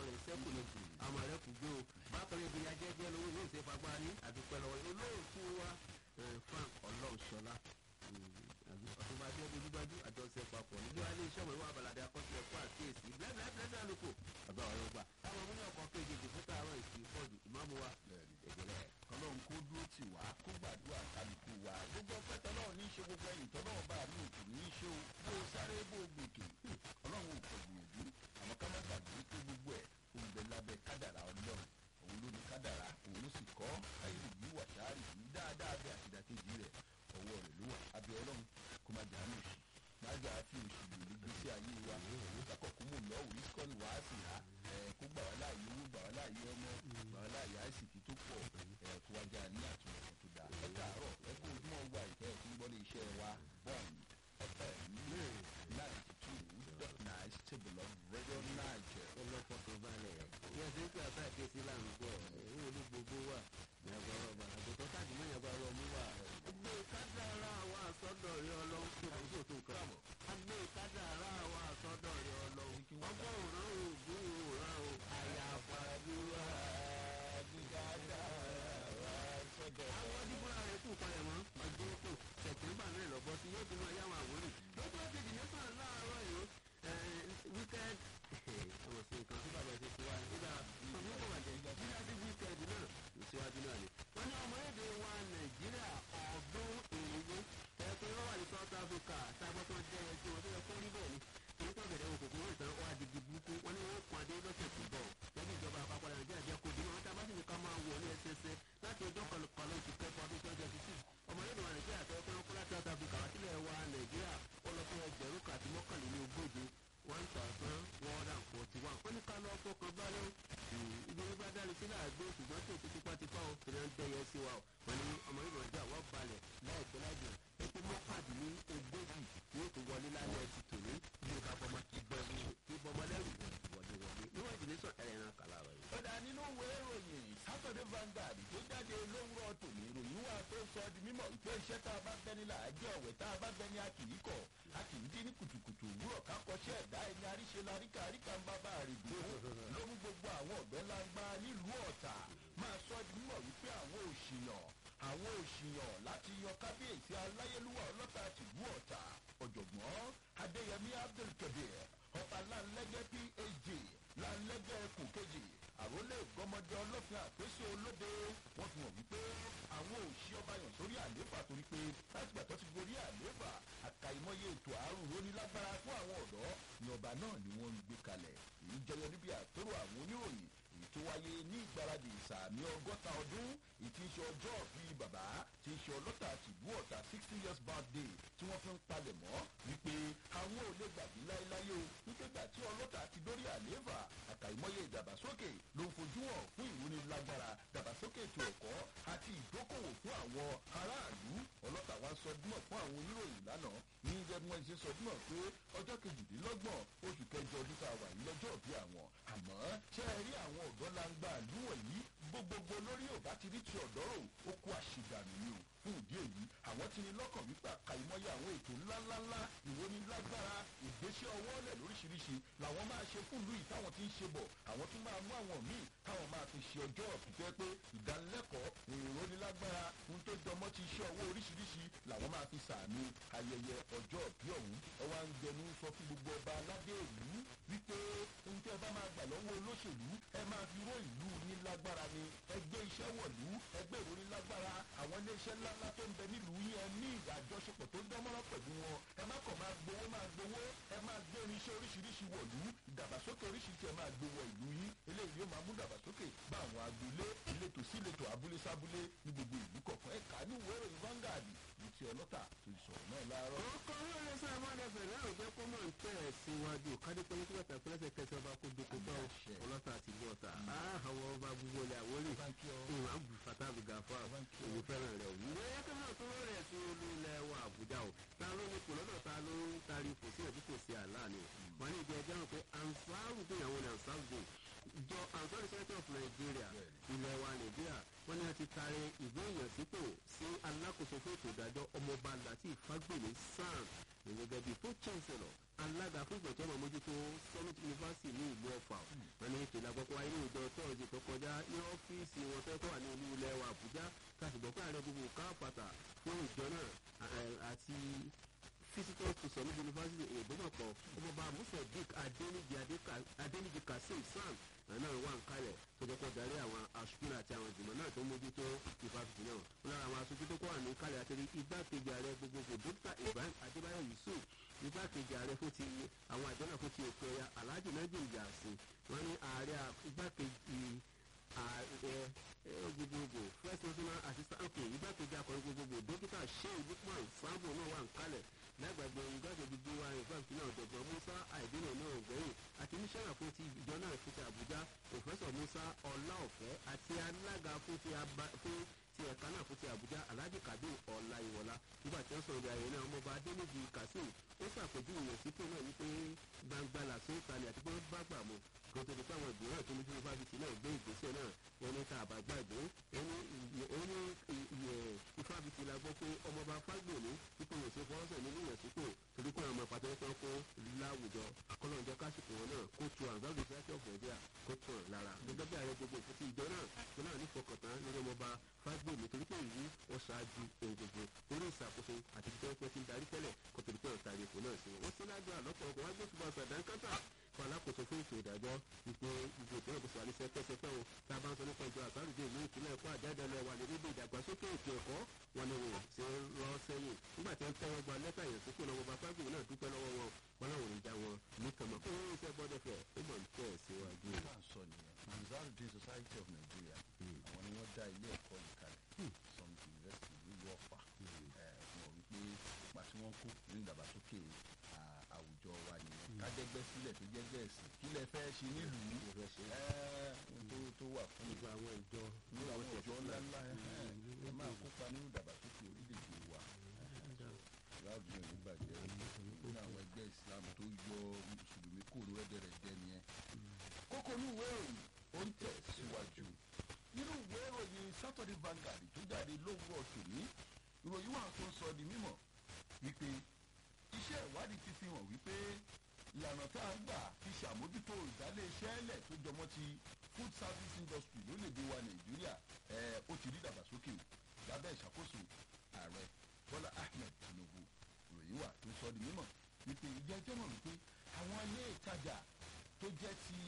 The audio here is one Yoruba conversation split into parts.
rẹ̀ sẹ́kù ni àmọ̀ rẹ̀ kù gbé o bákan náà ìgbéyà jẹ́jẹ́ lówó ní ìṣèfagbá ní àdúpẹ́ lọ́wọ́ olóòtú wa frank ọlọ́ọ̀ṣọ́lá ọ̀túnba tí wọ́n dojú dájú àjọṣe papọ̀ nígbà wálé iṣẹ́ òwe wà balàdé akọ́sílẹ̀ fún àkíyèsí blẹ́blẹ́blẹ́blẹ́ àlùkò bàbá ọ̀rọ̀ gbà táwọn ọmọ ní ọkọ̀ kejì fún tààrọ̀ ìsìn fọ́ọ̀dù ìmáàmù wa ìgbẹ́lẹ̀. ọlọ́run kó dúró tì wá kó gbàdúrà kálukú wa gbogbo ọpẹ́tọ́ náà ní í ṣe gbogbo ẹ̀yìn tọ́ náà bá mi òkè ní í ṣe o bó o sáré bó o gbèkè ọlọ́run ò pọ̀ gbìyànjú àmọ́ ká má gbàgbé pé gbogbo ẹ̀ ó ń bẹ lábẹ́ kádàrà ọlọ́run òun ló ní kádàrà òun ló sì kọ́ káyọ̀dé yìí wà sáárì yìí dáadáa bẹ àtìdàkejì rẹ̀ ọwọ́ rẹ̀ ló wà abẹ́ ọlọ́run kó má jà á lòsì má jà á fi òsì lò ní gbèsè ayé wa òun kakọ̀ kó mò lọ́wọ́ ìsìkọ́ni wàá sì há kó gbà wá láàyè owó gbà wá láàyè ọmọ gbà wá láàyè àìsìkì tó pọ̀ kó wá jà ní àtúnṣe tó dáa ẹ káàárọ̀ ẹ kó ojúmọ́ wa ìfẹ́ tó ń gbọ́ lé iṣẹ́ wa bond fm ninety two dot nine stable of radio niger. ọlọ́pọ̀tò balẹ̀ bí a ṣe ń pè àbá ìkẹsí là ń gbọ́ ẹ̀hún olú gbogbo wà ìyàgbọ́ ọba àgbẹ̀tọ́ káàdì mọ́ ìyàgbọ́ ọ̀rọ̀ mú wà. gbé kádàrá wa àsọdọ̀ rí ọlọ́run tó kò tó tó nǹkan. gbé kádàrá wa àsọdọ̀ rí ọlọ́run. ọgbọ́n òrán ògùn òrán o. àyàfà àdúrà dídádá wa sọdọ̀. àwọn dídúrà rẹ̀ kù palẹ̀ mọ́ ọjọ́ kù sẹ̀tẹ̀mbà náà lọ́bọ́ sí yóò ti máa yá àwọn àwòrán. lọ́jọ́ kejì nípa láàárọ̀ yìí wíkẹ́ẹ̀d ọmọ sí nǹkan tí bàbá ṣe ti wá nígbà ọdún kò wà jẹ́ nígbà tí wíkẹ́ẹ̀d náà ìṣíwájú náà ni. wọ́n ní ọmọ èdè wa nàìjíríà ọ̀dún èrìwó ẹ̀ẹ́dẹ́ wọ́n wà ní south africa tábọ́ tó jẹ́ ẹ tí wọ́n tó yẹ kó rí bẹ́ẹ̀ ni èyí tó bẹ̀rẹ̀ òkòkò wọ́n ìtàn wá digi burúkú wọ́n ní wọ́n kàn dé lọ́sẹ̀ tó bọ̀ lẹ́yìn ìjọba àpapọ̀ nàìjíríà jẹ́ kó dínú wọn tá a bá sì ní ká máa wọ̀ ní ẹsẹsẹ láti ọjọ́ kọlùkọlù oṣù kẹfà ọdún twenty twenty six ọmọ èdè wa nàìjíríà tó kọ́ kó láti south africa wá sílẹ̀ wa nàìjíríà ó lọ fún ẹgbẹ̀rún kàti mọ́kànléní ogóje one thousand one hundred and forty one ó ní ká lọ fọkàn balẹ̀ ibi ní bá dáni sílẹ̀ àgbẹ̀ ṣùgbọ́n tó ti tipátipá o tẹ̀lé ń tẹ̀yẹ sí wa o wọ́n ní ọmọ yìí lọ́jà wọ́n balẹ̀ láìpẹ́ láìjọ ètò mọ́kàdínní ogójì yóò tó wọlé lálẹ́ ti tòní bí o ká bọ́mọ ti bọ́ ti bọ́mọ lẹ́rù wọlé wọlé níwọ̀n ìdílé sọ ẹ̀rẹ̀ náà kàlà rẹ̀. ó dá nínú ìwé ìròyìn saturday vanguard tó jáde lówùrọ̀ tòní ìròyìn wà tó sọ di mímọ̀ pé iṣẹ́ tá a bá bẹ́ni là á jẹ́ ọ̀wẹ́ tá a bá bẹ́ni a kì í kọ̀ a kì í dín ní kùtùkùtù òwúrọ̀ ká kọ́ṣẹ́ ẹ̀dá ẹni àríṣe laríkà àríkà ń bá bá a rè gbó ló mú gbogbo àwọn ọ̀gbẹ́ lágbá nílùú ọ̀tà máa sọ di mímọ̀ wípé àwọn òṣìyàn àwọn òṣìyàn láti yan kábíyèsí aláyélúwà ọlọ́ta tìlú ọ̀tà ọ̀jọ̀gbọ́n adéyẹmí abdulkabir ọba láńlẹ́gẹ́ phd láńlẹ́gẹ́ ẹkùn kejì àrólé gbọmọdé ọlọ́fin àpèsè olóde wọ́n fi hàn wípé àwọn òṣì ọba yàn sórí àlééfà torí pé látìgbà tó ti gorí àlééfà àkàìmọye ètò àrùn rónílágbára fún àwọn ọ̀dọ́ ni ọba náà ni wọ́n ń gbé kalẹ̀ èyí jẹyọ níbi àtòrò àwọn oníròyìn èyí tó wáyé ní ìgbáradì ìsàmì ọgọ́ta ọdún èyí tí ń ṣe ọjọ́ bíi bàbá tí ń ṣe ọlọ́ta tìbú ọ̀tà sixty years birthday tí wọ́n fi ń palẹ̀ mọ́ wípé àwọn ò lè gbàgbé láéláé o wípé gbà tí ọlọ́ta ti dórí àlééfà àkàìmọye ìdàgbàsókè ló ń fojú hàn fún ìrónilágbára dàgbàsókè ètò ẹ̀kọ́ àti ìdókòwò fún àwọn aráàlú ọlọ́ta wa sọ dímọ̀ fún àwọn oníròyìn lánàá ní jẹ́ bí wọ́n ṣe sọ dímọ̀ pé ọjọ́ kejìdínlọ́gbọ̀n oṣù kẹjọ ọdún tá a wà yìí lọ́jọ́ bí àwọn àmọ́ ṣé ẹ rí àwọn ọ̀dọ́ langba àlúwọ̀n yìí gbogbogbò lórí òbá ti rí ti ọ̀dọ́ rò ó kó àṣìdànù ni o fún ìdí èyí àwọn ti ní lọ́kàn wípé àkàìmọye àwọn ètò ńláńláńlá ìrónilágbára ìgbésẹ̀ ọwọ́ lẹ̀ lóríṣiríṣi làwọn máa ṣe fún ìlú yìí táwọn ti ń ṣe bọ̀ àwọn tún máa mú àwọn míì táwọn máa fi ṣe ọjọ́ ọ̀pìtẹ́ pé ìdánilẹ́kọ̀ọ́ ìrónilágbára ohun tó jọmọ́ ti iṣẹ́ ọwọ́ oríṣiríṣi làwọn máa fi sàmì ayẹyẹ ọjọ́ ọ̀bí ọ̀hún ẹ wá ń gbẹnu sọ fún gbogbo ọba aládé ìlú wípé ohun tí ẹ bá máa gbà lọ́wọ́ olóṣèlú ẹ máa fi ró ìlú ní lágbára ni ẹgbẹ́ iṣẹ́ wọ̀lú ẹgbẹ́ ìrónilágbára àwọn iléeṣẹ́ ńláńlá tó ń bẹ nílùú yẹn ní ìdájọ́sọpọ̀ tó dánmọ́rán pẹ̀lú wọn ẹ má kàn máa gbowó máa gbowó ẹ máa gbé irinṣẹ́ oríṣiríṣi wọ̀lú ìdàgbàsókè oríṣiríṣi ẹ máa gbé wọ ìlú yín eléyìí yóò máa mú ìdàgbàsókè bá àwọn agboolé ìletò sí ìletò abúlé sábúlé ní gbogbo ìlú kọ̀ọ̀kan ẹ̀ka ní ìwé ìròyìn Vanguard ní ti ọlọ́tà tó ti sọ̀rọ̀ náà láàárọ̀. ọkọ orílẹ̀ sáà máa ń dẹ̀fẹ̀ náà jẹ́ kó mọ̀ ń tẹ̀ ẹ̀ síwájú kádépẹ́ ní kíkọ́ tẹ̀kọ́ lẹ́sẹ̀ kẹsẹ̀ ọba kó doko bá ọlọ́tà àti ìlú ọ̀tà àwọn ọba gbogbo ilẹ̀ àwọlé ìwọ̀n àbù fatabu gafa èmi fẹ́ràn rẹ̀ òwú. ìwé yẹ́kẹ́ náà tó rẹ̀ sí olú ilẹ̀ wa Àbújá o ta ló ní kò lọ́dọ̀ ta ló ń tari kò sí ẹ̀dí kò sí àlá ni o. wọ́n ní ìjọ ẹjọ́ rẹ̀ pé ansaru dé ìyàwó ní ansaru dé ìjọ ansaru secretary of Nigeria ilẹ̀ wa Nàìjíríà wọ́n ní a ti taari ìwé ìyànsípò sí alákòóso fún ètò ìdájọ́ ọmọọba Lateef Fagbemi SAN gẹ́gẹ́ bíi tó chancellor alága fún ìgbọ̀jọ́ ọmọ mójútó summit university ní ìlú ọ̀fà wọn ní ètò ìlàgbọ́ kasim sam náà wà ń kalẹ̀ tó jẹ́ kó darí àwọn aṣojú àti àwọn ìgbìmọ̀ náà tó mójútó ìfàfitì náà wọn lára àwọn aṣojú tó kọ́ wà ní kalẹ̀ àti igbákejì ààrẹ gbogbogbò dókítà ibrahim adébáyọ̀ yusuf igbákejì ààrẹ fún ti àwọn àjọ náà fún ti òkè ọya alhaji najim yasin wọn ní ààrẹ igbákejì ààrẹ gbogbogbò first national assistant okay igbákejì akọrin gbogbogbò dókítà sheu lukman sambo náà wà ń kalẹ̀ lágbàgbé igbákejì gbogbo àwọn ìfàfitì náà dọ̀gbọ̀n musa àìdínà náà gbẹ̀yìn àti mísánà fún ti ìjọ náà fún ti àbújá pòfẹ́sọ̀ musa ọláọ̀fẹ́ àti alága fún ti ti ẹ̀ka náà fún ti àbújá alhaji kabir ọláìwọlá nígbà tí wọ́n sọ̀rọ̀ ìdí ayẹyẹ náà ọmọọba adéníjì kazeem ó ṣàpèjúwe yẹn sípò náà wípé gbangba làṣẹ ìtàlẹ̀ àti pé wọ́n bá gbà mọ́ kó tó di pé àwọn ìgbìmọ̀ tó ní fún fáfitì náà gbé ìgbésẹ̀ náà wọn ní tá a bá gbàgbé ẹni ìfáfitì la gbọ́ pé ọmọọba fágbèmí ipò ìwòsàn fọwọ́sẹ̀ nínú ìyẹ̀sípò torí pé àwọn pàtó ẹ̀kọ́ kó láwùjọ kọ́lọ́njọ́ kásìkò wọn náà kó tu àwọn gbàgbé sẹ́kẹ̀ ọ̀fọ̀ ẹ̀díà kó tu hàn lára gẹ́gẹ́ bí ààrẹ gbogbo òfin ti ìjọ náà tó náà ní fọkàntán lórí ọmọọba fágbèmí torí pé ìlú ó ṣáájú ohun gbogbo orí ìṣàkóso àti títẹ́ pẹ́ ti ń darí tẹ́lẹ̀ kó torí pé ọ̀tá ìrèkò náà sí wọn. wọ́n sí lágbó àlọ́pọ̀lọpọ̀ wá gbósùbà sàdánkátà fún alákòóso fún ètò ìdájọ́ wípé gbogbo ìpínlẹ̀ kò sọ àlẹ́ sẹ́pẹ́sẹ́pẹ́ o tá a bá ń sọ nípa ìjọ àsárùdé ìlú ìpínlẹ̀ ẹ̀kọ́ àjáde lọ wà lórí ibi ìdàgbàsókè ètò ẹ̀kọ́ wọn ni wọn ṣe ń lọ sẹ́yìn nígbà tí wọ́n tẹ́wọ́ gba lẹ́tà yẹn sípò lọ́wọ́ bá fágbèmí náà dúpẹ́ lọ́wọ́ wọn wọn náà ò ní já wọn ní kàmọ́ kó wọ́n ṣe gbọ́dọ̀ fẹ́ ó mọ̀ ní tẹ̀ síwájú. bá a sọ nìyẹn Ansarudeen Society of Nigeria àwọn ni wọ́n dá ilé ẹ̀kọ́ yìí kalẹ̀ some university nílùú ọ̀fà wọn wípé ipa tí wọ́n kó ní ìdàgbàsókè àwùjọ wa nìyẹn kájẹgbẹ́ sílẹ̀ tó jẹ́gbẹ́ ẹ̀sìn kí lẹ fẹ́ ṣe nílùú tó wà fún nípa àwọn ìjọ ní àwọn ìjọ ńláńlá ẹ máa kópa nínú ìdàgbàsókè orílẹ̀-èdè wa láàbù yẹn nígbàjẹ́ nínú àwọn ẹgbẹ́ Islam tó yọ mùsùlùmí kúrò rẹ́dẹ̀rẹ́dẹ́ nìyẹn. kókó ní ìwé ìròyìn ó ń tẹ̀ síwájú nínú ìwé ìròyìn Saturday Vanguard tó jáde lówùrọ̀ tòní ìròyìn wà tó ń sọ di mímọ̀ wípé iṣẹ́ ìwádìí ti fi hàn wípé ìlànà tá a gbà fi ṣàmójútó ìdálé iṣẹ́ ẹlẹ̀ tó jọmọ́ ti food service industry lórílẹ̀‐èdè wa Nàìjíríà ẹ̀ ó ti rí dàgbàsókè lábẹ́ ìṣàkóso ààrẹ Bọ́lá Ahmed Tinubu ìròyìn wà tó ń sọ di mímọ̀ wípé ìjẹ́jọ́ mọ̀ wípé àwọn ilé ìtajà tó jẹ́ ti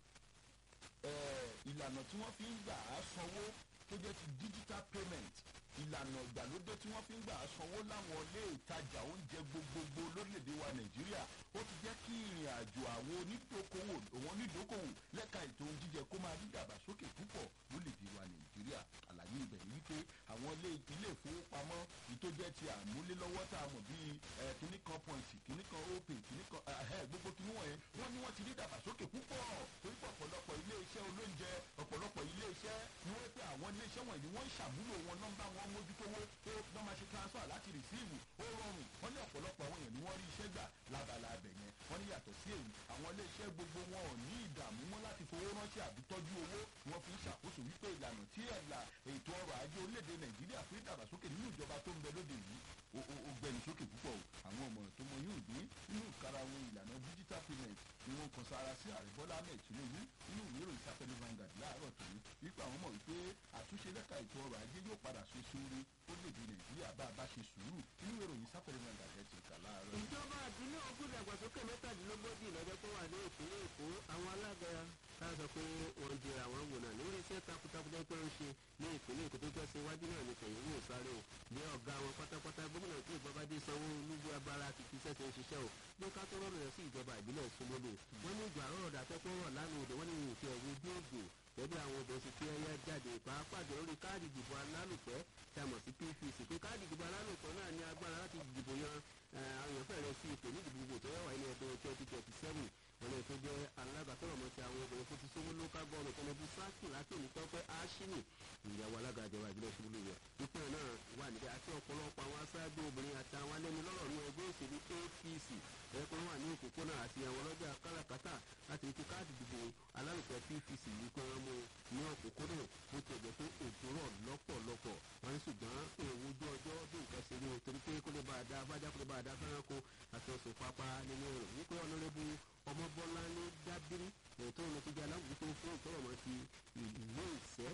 ìlànà tí wọ́n fi ń gbà á sanwó tó jẹ́ ti digital payment ìlànà ìgbàlódé tí wọ́n fi ń gbà á sanwó láwọn ilé ìtajà oúnjẹ gbogbogbò lórílẹ̀‐èdè wa nàìjíríà ó ti jẹ́ kí ìrìn àjò àwọn onídókòwò àwọn onídókòwò lẹ́ka ètò ohun jíjẹ kó máa rí dàgbàsókè púpọ̀ lórílẹ̀‐èdè wa nàìjíríà àlàyé ibẹ̀ ni wípé àwọn ilé ilé ìfowópamọ́ tó jẹ́ ti àmúlélọ́wọ́ tá a mọ̀ bíi kíní kan point kíní kan opay kíní kan gbogbo kíní wọ̀nyẹn wọ́n ní wọ́n ti rí dàgbàsókè púpọ̀ torí pé ọ̀pọ̀lọpọ̀ ilé iṣẹ́ olóúnjẹ ọ̀pọ̀lọpọ̀ ilé iṣẹ́ ni wọ́n pé àwọn ilé iṣẹ́ wọ̀nyí wọ́n ń ṣàmúlò wọn nọ́mbà wọn mójútówó tó wọ́n máa ṣe transfer láti receive ó rọrùn wọ́n ní ọ̀pọ̀lọpọ̀ àwọn èèyàn ni wọ́n rí iṣẹ́ gbà lábala abẹ yẹn wọ́n ní yàtọ̀ sí èyí àwọn ilé iṣẹ́ gbogbo wọn ò ní ìdààmú mọ́ láti fowó ránṣẹ́ àbí tọ́jú owó wọ́n fi ń ṣàkóso wípé ìlànà tí ẹ̀là ètò ọrọ̀ ajé orílẹ̀-èdè nàìjíríà fún ìdàgbàsókè nínú ìjọba tó ń bẹ lóde yìí ó gbẹnu sókè púpọ̀ o àwọn ọmọràn tó mọ yóò dé nínú ìkarahun ìlànà digital payment ni wọ́n kan sára sí ààrẹ bọ́lá ahmed tinubu nínú ìwé ìròyìn sáfẹ́lẹ́ Vanguard láàárọ̀ tòun wípé àwọn mọ̀ wípé àtúnṣe lẹ́ka ètò ọrọ̀ ajé yóò padà ṣe sóore orílẹ̀-èdè nàìjíríà bá a bá ṣe sùúrù nínú ìwé ìròyìn sáfẹ́lẹ́ Vanguard ẹ̀ ti kà láàárọ̀. ìjọba àdúlé ogún ìdàgbàsókè mẹ́tàdínlógójì lọ́jọ́ tó wà ní ìpínlẹ̀ èkó àwọn alága tá a sọ pé wọ́n jẹrà àwọn wò náà lórí iṣẹ́ takuntakun tó ń ṣe ní ìpínlẹ̀ èkó tó jẹ́ iwájú náà ní tẹ̀yìn wò sáré o ní ọ̀gá wọn pátápátá gómìnà tí ìjọba dé sanwó olúgbé abala ti fi sẹ́sẹ̀ ń ṣiṣẹ́ o bí ká tó rọrùn rẹ̀ sí ìjọba ìbílẹ̀ Ṣómólú wọ́n ní ìgbà rọrùn dàtẹ́kọ̀ rọ̀ lánàá òde wọ́n ní ìwòsí ẹ̀wọ̀ ojú ògbò gẹ́gẹ́ bí àwọn obìnrin ti fi ẹyẹ jáde pàápàá jọ lórí káàdì ìdìbò alálùpẹ́ tá a mọ̀ sí PVC pé káàdì ìdìbò alálùpẹ́ náà ní agbára láti dìbò yan àwọn èèyàn fẹ́rẹ̀ sí ipò ní ìdìbò gbogbo tó yẹ wà ní ọdún twenty twenty seven wọn lè tó jẹ́ alága tó rọ̀mọ́ ti àwọn obìnrin fún ti Ṣómólú local government ẹnẹ́bí sáàkì láti onítọ́pẹ́ áṣínì ìyàwó alága ìjọba ìbílẹ̀ Ṣómólú rẹ̀ ipò náà wà níbẹ̀ àti ọ̀pọ̀lọpọ̀ àwọn aṣáájú obìnrin àti àwọn alẹ́nu lọ́rọ̀ ní ẹgbẹ́ òṣèlú APC ẹ̀kọ́ wà ní òpópónà àti àwọn ọlọ́jà káràkátà láti fi káàdì ìdìbò alálùpẹ̀ PVC yìí pé wọ́n mú ní òpópónà bó ti ẹ̀jẹ̀ pé òjò rọ̀ lọ́pọ̀lọpọ̀ wọn ní ṣùgbọ́n èèwọ̀ ojú ọjọ́ bí nǹkan ṣe rí o torí pé kó lè bá a dá abájá kó lè bá a dá fẹ́ránko àti ọ̀sùn pápá nínú rẹ̀ wípé ọ̀nàrẹ́bù ọmọbọ́lá ní dábírí ètò ìrìn tó jẹ́ aláwùjọ fún ìtọ́rọ̀mọ́ ti ìlú ìṣẹ́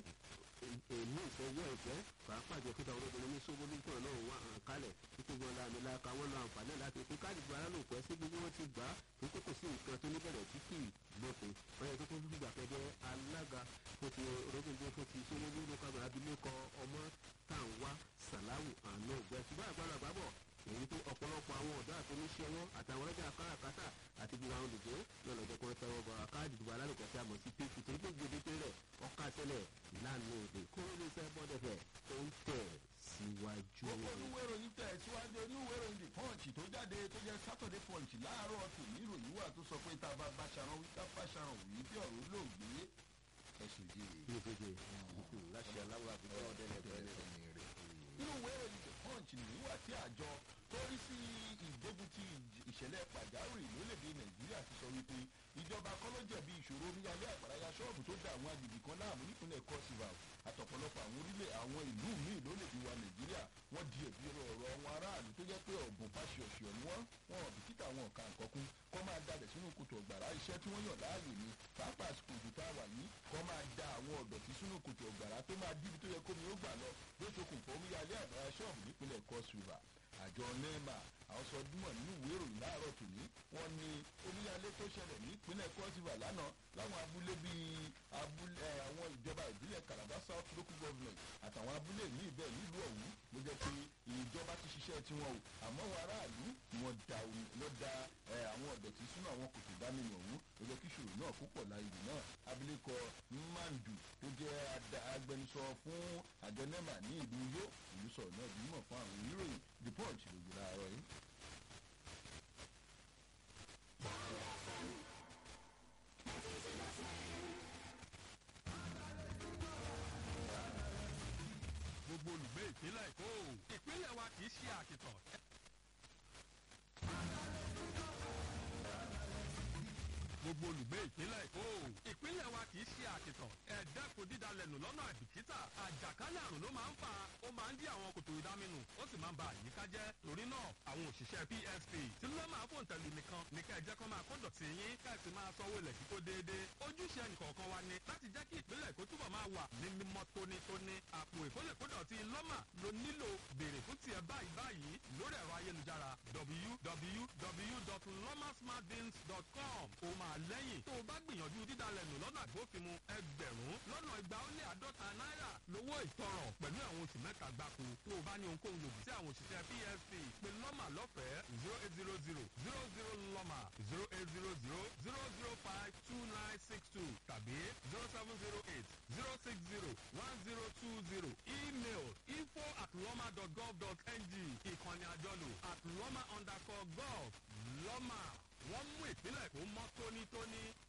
èmi ìfẹ́ yọ ìfẹ́ pàápàá jẹ́ kíta olóbìnrin ní Ṣómólú tó náà wà hàn kálẹ̀ títí gan làmì làkà wọn lọ àǹfààní láti fi káàdì gba alálòpẹ́ sí gbogbo wọn ti gbà á tó kókò sí nǹkan tó níbẹ̀rẹ̀ tí kì í lópin wọ́n yẹ kó tó abilékọ ọmọ tàǹwá sàláwù àná ògbẹ ṣùgbọ́n àgbàdo àgbàbọ̀ èyí tó ọ̀pọ̀lọpọ̀ àwọn ọ̀dọ́ àti oníṣẹ́wọ́ àtàwọn ọlọ́jà káràkátà àti gbogbo àwọn olùgbé náà lọ́jọ́ kọ́ tẹ́wọ́ bọ̀ káàdì ìdìbò alálùkọ́ tí a mọ̀ sí pépì torí pé gbèdéke rẹ̀ ọ̀ka tẹ́lẹ̀ ìlànà òde kóró lè sẹ́ bọ́dẹ̀fẹ̀ tó ń tẹ̀ síwájú. gbogbo oníwé ìròyìn tẹ̀ síwájú oníwé ìròyìn the punch tó jáde tó jẹ́ saturday punch láàárọ̀ tò ní ìròyìn wà tó sọ pé tá a bá báṣaran wí ká báṣaran wí bí ọ̀rọ̀ olóògbé ẹ̀sùn jèrè. bí o ṣe ṣe láṣẹ aláwọ̀ àfikún ọdẹ lẹ́gbẹ̀ẹ́ nínú ìwé ìròyìn the punch nìyí wà tí àjọ tó rí sí ìgbógun ti ìṣẹ̀lẹ̀ pàjáwìrì lórílẹ̀‐èdè nàìjíríà ti sọ wípé ìjọba kọ́ ló jẹ̀bi ìṣòro oníyalé àgbàráyà ṣọ́ọ̀bù tó dá àwọn agbègbè kan láàmú nípínlẹ̀ cross river àtọ̀pọ̀lọpọ̀ àwọn orílẹ̀ àwọn ìlú míì lórílẹ̀‐èdè wa nàìjíríà wọ́n di ẹ̀bi ọ̀rọ̀ àwọn aráàlú tó jẹ́ pé ọ̀bùn fásiọ̀sìọ̀ ni wọ́n wọn ò bìkítà wọn ọ̀ka nǹkan kọ́ máa dalẹ̀ sínú kòtò ọ̀gbàrá iṣẹ́ tí wọ́n yàn láàyè ni pàápàá àsìkò òjò tá a wà yìí kọ́ máa da àwọn ọ̀dọ̀tí sínú kòtò ọ̀gbàrá tó máa díbi tó yẹ kómi ó gbà lọ ló ṣokùnfà omíyalé àgbàrá ṣọ́ọ̀bù nípínlẹ̀ cross river àjọ nema àwọn sọ dúmọ̀ nínú ìwé ìròyìn láàárọ̀ tòní wọ́n ní omíyalé tó ṣẹlẹ̀ nípínlẹ̀ cross river lánàá láwọn abúlé bíi abúlé àwọn ìjọba ìbílẹ̀ calabar south local government àtàwọn abúlé míì bẹ́ẹ̀ nílùú ọ̀hún ló jẹ́ pé ìjọba ti ṣiṣẹ́ tiwọn o àmọ́ wọn aráàlú wọn da lọ da àwọn ọ̀dọ̀tí sínú àwọn kòtò ìdáminú ọ̀hún ló jẹ́ kí ìṣòro náà kó pọ̀ láyé náà abilékọ mandu tó jẹ́ agbẹnusọ fún àjọ nema ní ìlú yó ìlú sọ̀rọ̀ náà bí mọ̀ fún àwọn oníròyìn the punch lòdì láàárọ̀ yìí. gbogbo olùgbé ìpínlẹ̀ èkó ìpínlẹ̀ wa kì í ṣe àkìtàn. gbogbo olùgbé ìpínlẹ̀ èkó ìpínlẹ̀ wa kì í ṣe àkìtàn ẹ̀ẹ́dẹ́kun dídalẹ̀nù lọ́nà àìbìkítà àjàkálẹ̀ àrùn ló máa ń fà á ó máa ń dí àwọn kòtò ìdáminù ó sì máa ń ba àyíká jẹ́ torí náà àwọn òṣìṣẹ́ psp tí ló máa fòun tẹ̀lé nìkan ní kẹ́ ẹ jẹ́ kó máa kó dọ̀tí yín kẹ́ ẹ sì máa sanwó ilẹ̀ kíkó déédéé ojúṣe ẹnìkọ̀ọ̀kan wa ni láti jẹ́ kí ìpínlẹ̀ èkó túbọ̀ máa wà ní mímọ́ tónítóní àpò ìkólèkódọ̀tí lọ́mà ló nílò béèrè fún tiẹ̀ báyìí báyìí lórí ẹ̀rọ ayélujára www.lomasmartbins.com ó máa lẹ́yìn tó o bá gbìyànjú dídalẹ̀ nù lọ́nà àgbófinmu ẹgbẹ̀rún lọ́nà igba ó lé àádọ́ta náírà lówó ìtọrọ pẹ̀lú àwọn oṣù mẹ́ta gbáko tó o bá ní ohunkóhun lòdì sí àwọn òṣìṣẹ́ psp pé lọ́mà lọ́fẹ̀ẹ́ zero eight zero zero zero zero lọ́mà zero eight zero zero zero zero five two nine six two tàbí zero seven zero eight zero six zero one zero two zero email info at lọ́mà dot gov dot ng ìkànnì àjọlò at lọ́mà underscore gov lọ́mà wọ́n mú ìpínlẹ̀ kó mọ́ tónítóní